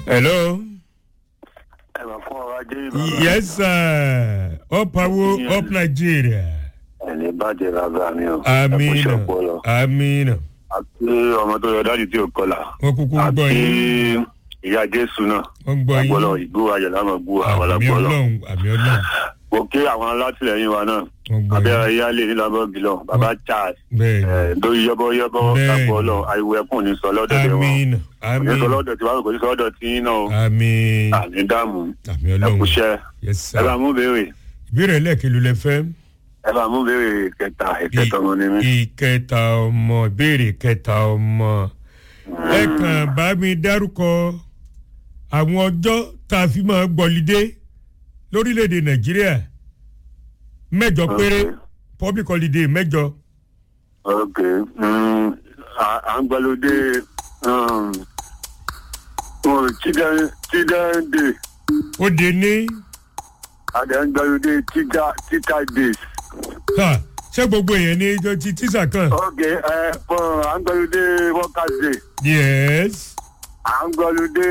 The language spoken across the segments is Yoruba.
hello. ẹ máa fún ọrọ̀ ajé bàbá. yes sir up awo up nigeria. ẹni bàjẹ́ bàbá mi o. ẹ kú amina iṣẹ́ ọpọlọ. amina àti ọmọ tó yọ dájú tí ò kọlà. wọn kúkú ń gbọ́ àti yín ìyá jésù náà. wọn ń gbọ́ agbọ́lọ̀ yín ìgbó ayọ̀ láwọn gbó àwọn àmì alágbọ́lọ̀. ọlọ́run àmì ọlọ́run mo kí àwọn alátìlẹyìn wa náà. wọn gbọ́ abẹ́rẹ́ yín yálé nílàbọ̀ bìlọ̀ bàbá charles. bẹ́ẹ̀ ẹ̀ lórí yọ́bọ́yọ́bọ́ Bẹ́ẹ̀ni. lágbọ́lọ̀ àìwò ẹkùn ní sọ lọ́dọ̀ ni tẹ̀ wọ́n. amina kò ní sọ amina lọ́dọ̀ tí wàá kò ní sọ lọ́dọ̀ tí yín náà o. àmì àní dààmú àmì ẹ ọlọ́run kúṣẹ́ yes ẹ bá sir mú béèrè ìbéèrè lẹ́ẹ̀kẹ́lu lẹ fẹ́ ẹ bá mú béèrè kẹta ìkẹta ọmọ ni mí. ìkẹta ọmọ ìbéèrè kẹta ọmọ ẹ kàn bá mi dárúkọ àwọn ọjọ́ tá a fi máa gbọ́lidé lórílẹ̀‐èdè nàìjíríà mẹ́jọ péré Okay. public holiday mẹ́jọ ok mm, à- à ń gbàlódé um, oh, children children day ó dé ní àti à ń gbàlódé teacher teacher days. ha, ṣé gbogbo èèyàn ní ijó ti tíṣà kan ok ẹ fún à ń gbàlódé workers day yes à ń gbàlódé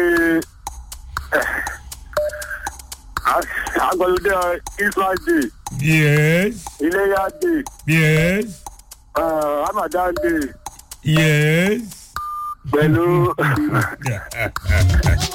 à à ń gbàlódé israel day yes iléyà day yes uh, ramadan day yes. pẹ̀lú.